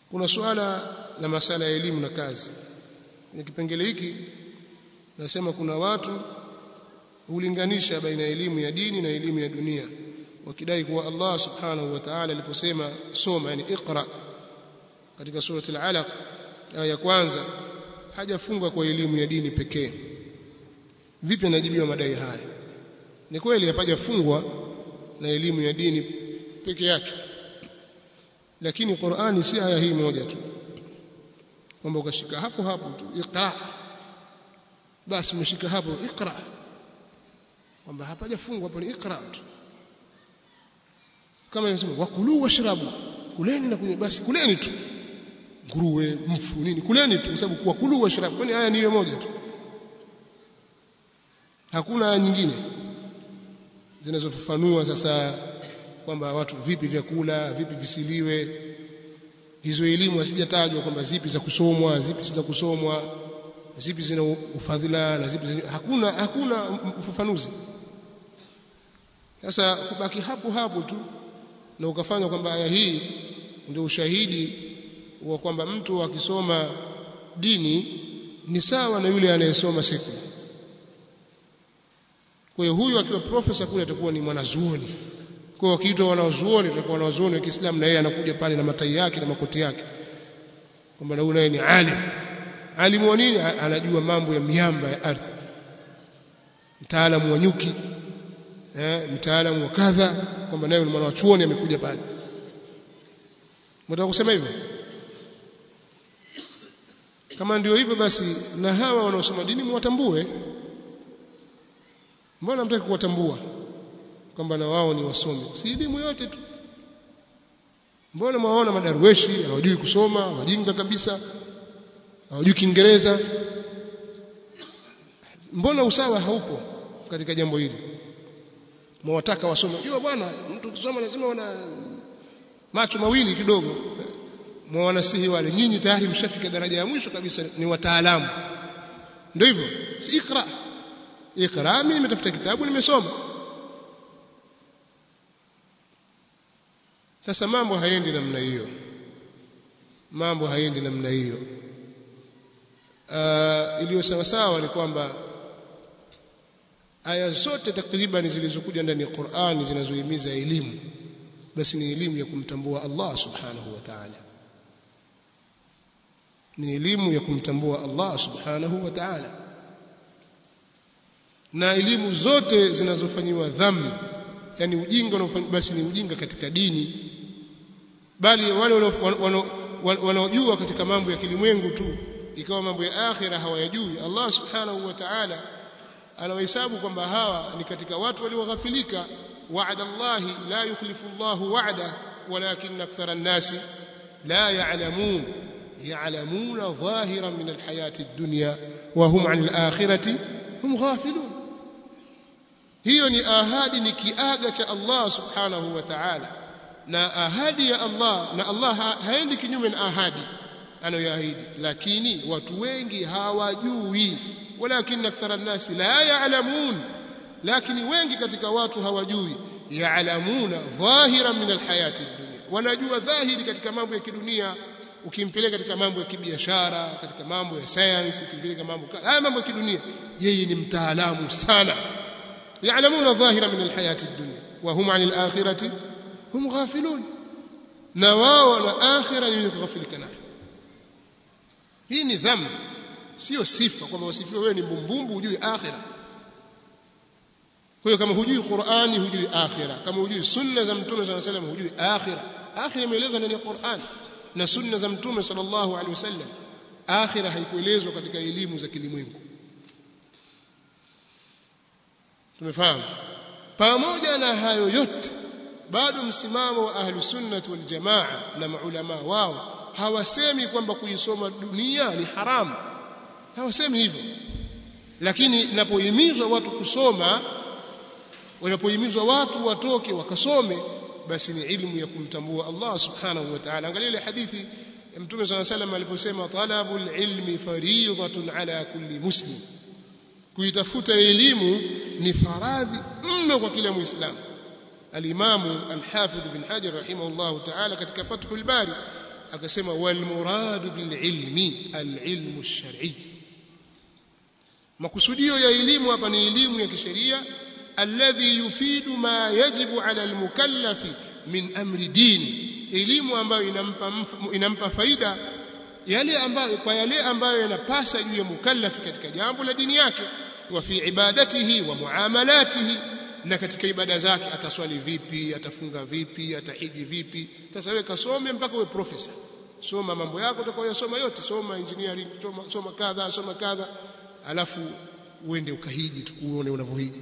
kuna suala la masala ya elimu na kazi kwenye kipengele hiki nasema kuna watu hulinganisha baina ya elimu ya dini na elimu ya dunia wakidai kuwa Allah subhanahu wa ta'ala aliposema soma yani iqra katika surati al-alaq aya ya kwanza hajafunga kwa elimu ya dini pekee vipi anajibiwa madai haya ni kweli hapajafungwa na elimu ya dini peke yake lakini Qur'ani si aya hii moja tu kwamba ukashika hapo hapo tu iqra basi umeshika hapo iqra kwamba hapajafungwa hapo ni iqra tu kama inasema wakulu washrabu kuleni na kunywa basi kuleni tu nguruwe mfu nini kuleni tu kwa sababu wakulu washrabu kwani aya ni hiyo moja tu hakuna aya nyingine zinazofafanua sasa kwamba watu vipi vyakula vipi visiliwe hizo elimu hazijatajwa kwamba zipi za kusomwa zipi si za kusomwa zipi zina ufadhila na zipi zina, hakuna hakuna ufafanuzi sasa kubaki hapo hapo tu na ukafanya kwamba aya hii ndio ushahidi wa kwamba mtu akisoma dini ni sawa na yule anayesoma sekula kwa hiyo huyu akiwa profesa kule atakuwa ni mwanazuoni kwa hiyo akiitwa wanazuoni atakuwa wanazuoni wa Kiislamu na yeye anakuja pale na matai yake na makoti yake kwamba na naye ni alim alimu wa nini anajua mambo ya miamba ya ardhi mtaalamu wa nyuki eh mtaalamu wa kadha kwamba naye ni mwanachuoni amekuja pale mtaka kusema hivyo kama ndio hivyo basi na hawa wanaosoma dini mwatambue mbona mtaki kuwatambua kwamba na wao ni wasomi si elimu yote tu mbona mwaona madarweshi hawajui kusoma wajinga kabisa hawajui kiingereza mbona usawa haupo katika jambo hili mwataka wasome unajua bwana mtu kusoma lazima wana macho mawili kidogo mwanasihi wale nyinyi tayari mshafika daraja ya mwisho kabisa ni wataalamu ndio hivyo si ikra ikra mimi nimetafuta kitabu nimesoma sasa mambo haendi namna hiyo mambo haendi namna hiyo uh, iliyo sawa sawa ni kwamba aya zote takriban zilizokuja ndani ya Qur'ani zinazohimiza elimu basi ni elimu ya kumtambua Allah subhanahu wa ta'ala ni elimu ya kumtambua Allah subhanahu wa ta'ala na elimu zote zinazofanyiwa dhambi yani ujinga unaofanywa basi ni ujinga katika dini bali wale wanaojua katika mambo ya kilimwengu tu ikawa mambo ya akhira hawayajui Allah subhanahu wa ta'ala anawahesabu kwamba hawa ni katika watu walioghafilika wa'ada Allah la yukhlifu Allah wa'da walakin akthara an-nasi la ya'lamun ya'lamuna dhahiran min al-hayati ad-dunya wa hum 'an al-akhirati hum ghafilun hiyo ni ahadi ni kiaga cha Allah subhanahu wa ta'ala na ahadi ya Allah na Allah haendi kinyume na ahadi anayoahidi lakini watu wengi hawajui walakin akthara an-nas la ya'lamun lakini wengi katika watu hawajui ya'lamuna dhahiran min al-hayati ad-dunya wanajua dhahiri katika mambo ya kidunia ukimpeleka katika mambo ya kibiashara katika mambo ya science ukimpeleka mambo haya mambo ya kidunia yeye ni mtaalamu sana يعلمون ظاهرا من الحياة الدنيا وهم عن الآخرة هم غافلون نواو الآخرة يغفلك nayo hii ni dhambi sio sifa kwamba wasifiwe wewe ni mbumbumbu hujui akhira kwa hiyo kama hujui Qur'ani hujui akhira kama hujui sunna za mtume صلى الله عليه وسلم hujui akhira akhira imeelezwa ndani ya Qur'an na sunna za mtume sallallahu alaihi wasallam akhira haikuelezwa katika elimu za kilimwengu tumefahamu pamoja na hayo yote bado msimamo wa ahlu sunnah wal jamaa na maulama wao hawasemi kwamba kuisoma dunia ni haramu hawasemi hivyo lakini inapohimizwa watu kusoma wanapohimizwa watu watoke wakasome basi ni ilmu ya kumtambua Allah subhanahu wa ta'ala angalia ile hadithi ya mtume صلى الله عليه وسلم aliposema talabul ilmi fariidatun ala kulli muslim kuitafuta elimu ni faradhi mno kwa kila muislamu alimamu alhafidh bin hajar rahimahullah ta'ala katika fathul bari akasema wal muradu bil ilmi al ilmu shar'i makusudio ya elimu hapa ni elimu ya kisheria alladhi yufidu ma yajibu ala al mukallafi min amri dini elimu ambayo inampa inampa faida yale ambayo kwa yale ambayo yanapasa juu ya mukallafi katika jambo la dini yake wa fi ibadatihi wa muamalatihi na katika ibada zake ataswali vipi atafunga vipi atahiji vipi sasa wewe kasome mpaka uwe profesa soma mambo yako utakayosoma yote soma engineering soma, soma kadha soma kadha alafu uende ukahiji uone unavyohiji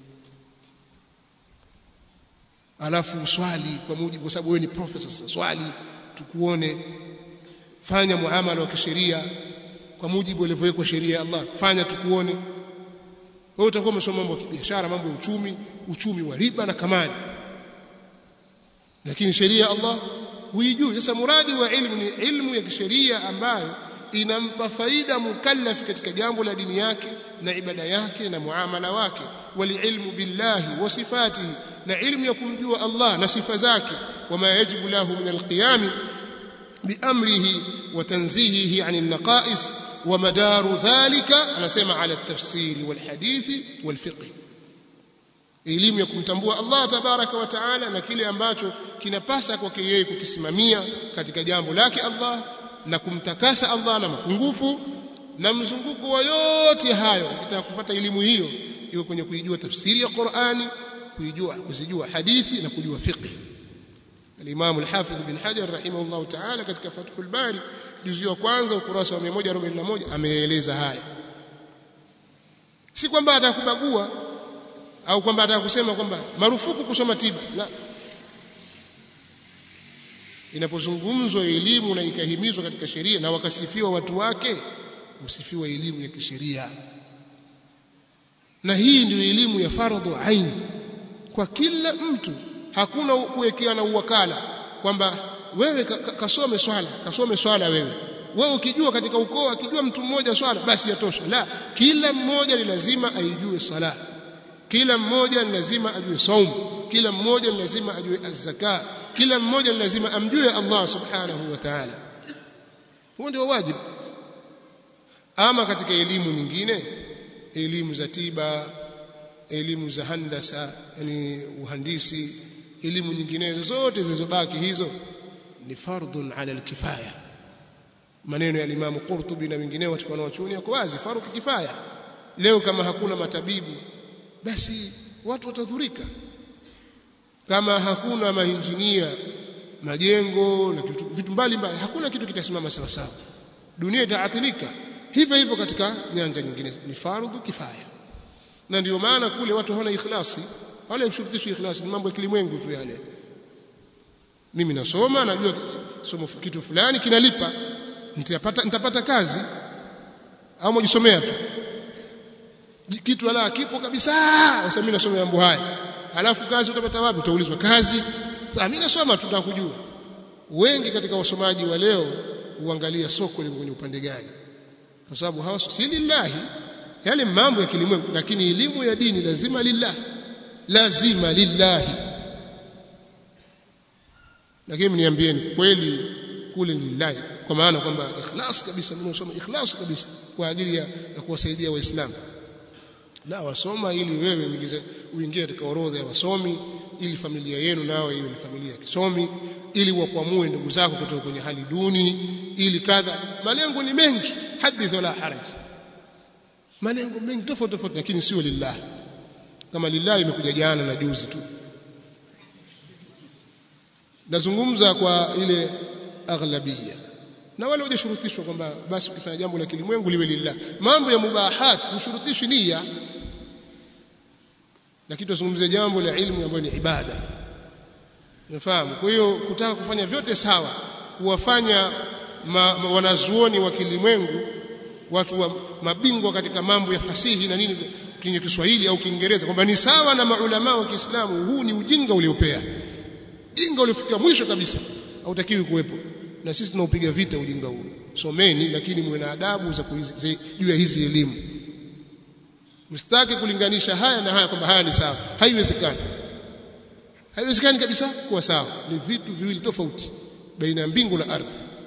alafu uswali kwa mujibu kwa sababu wewe ni profesa sasa swali tukuone fanya muamala wa kisheria kwa mujibu ulivyowekwa sheria ya Allah fanya tukuone wewe utakuwa umesoma mambo ya kibiashara mambo ya uchumi uchumi wa riba na kamari lakini sheria ya Allah huijui sasa muradi wa ilmu ni ilmu ya kisheria ambayo inampa faida mukallafi katika jambo la dini yake na ibada yake na muamala wake walilmu billahi wa sifatihi na ilmu ya kumjua Allah na sifa zake wama yajibu lahu min alqiyam biamrihi wa tanzihihi an alnaqais ومدار ذلك anasema ala tafsiri walhadithi walfiqh elimu ya kumtambua Allah tabaraka wa taala na kile ambacho kinapasa kwake yeye kukisimamia katika jambo lake Allah na kumtakasa Allah na mapungufu na mzunguko wa yote hayo ukitaka kupata elimu hiyo iwe kwenye kuijua tafsiri ya Qur'ani kuijua kuzijua hadithi na kujua fiqh الإمام الحافظ بن حجر رحمه الله تعالى katika Fathul Bari juzu ya kwanza ukurasa wa 141 ameeleza haya si kwamba atakubagua au kwamba atakusema kwamba marufuku kusoma tiba la inapozungumzwa elimu na ikahimizwa katika sheria na wakasifiwa watu wake usifiwa elimu ya kisheria na hii ndio elimu ya fardhu ain kwa kila mtu hakuna kuwekeana uwakala kwamba wewe kasome swala kasome swala wewe wewe ukijua katika ukoo akijua mtu mmoja swala basi yatosha la kila mmoja ni lazima aijue sala kila mmoja ni lazima ajue saum kila mmoja ni lazima ajue az-zaka kila mmoja ni lazima amjue Allah subhanahu wa ta'ala huo ndio wajibu ama katika elimu nyingine elimu za tiba elimu za handasa yani uhandisi elimu nyinginezo zote zilizobaki hizo ni fardhun ala alkifaya maneno ya Imam Qurtubi na wengineo katika wanawachuoni yako wazi fardhu kifaya leo kama hakuna matabibu basi watu watadhurika kama hakuna mainjinia majengo na vitu mbalimbali hakuna kitu kitasimama sawa sawa dunia itaathirika hivyo hivyo katika nyanja nyingine ni fardhu kifaya na ndio maana kule watu hawana ikhlasi wale kushurutishwa ikhlasi ni mambo ya kilimwengu tu yale mimi nasoma najua somo kitu fulani kinalipa nitapata nitapata kazi au mjisomea tu kitu ala kipo kabisa sasa mimi nasoma mambo haya alafu kazi utapata wapi utaulizwa kazi sasa mimi nasoma tu kujua wengi katika wasomaji wa leo huangalia soko liko kwenye upande gani kwa sababu hawa si lillahi yale mambo ya kilimwengu lakini elimu ya dini lazima lillah lazima lillahi lakini niambieni kweli kule lillahi kwa maana kwamba ikhlas kabisa mimi nasoma ikhlas kabisa kwa ajili ya, ya kuwasaidia waislamu la wasoma ili wewe uingize uingie katika orodha ya wasomi ili familia yenu nao iwe ni familia ya kisomi ili wakwamue ndugu zako kutoka kwenye hali duni ili kadha malengo ni mengi hadith wala haraj malengo mengi tofauti tofauti lakini sio lillah kama lillah imekuja jana na juzi tu nazungumza kwa ile aghlabia na wale hujashurutishwa kwamba basi ukifanya jambo la kilimwengu liwe lillah mambo ya mubahat hushurutishi nia lakini tuzungumzie jambo la ilmu ambayo ni ibada unafahamu kwa hiyo kutaka kufanya vyote sawa kuwafanya ma, ma, wanazuoni wa kilimwengu watu wa mabingwa katika mambo ya fasihi na nini kwenye Kiswahili au Kiingereza kwamba ni sawa na maulama wa Kiislamu huu ni ujinga uliopea ujinga uliofika mwisho kabisa hautakiwi kuwepo na sisi tunaupiga vita ujinga huo someni lakini muwe na adabu za juu ya hizi elimu msitaki kulinganisha haya na haya kwamba haya ni sawa haiwezekani haiwezekani kabisa kuwa sawa ni vitu viwili tofauti baina ya mbingu na ardhi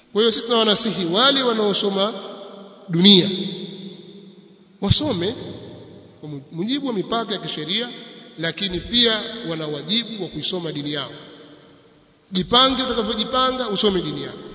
kwa hiyo sisi tunawanasihi wale wanaosoma dunia wasome kwa mujibu wa mipaka ya kisheria lakini pia wana wajibu wa kuisoma dini yao jipange utakavyojipanga usome dini yako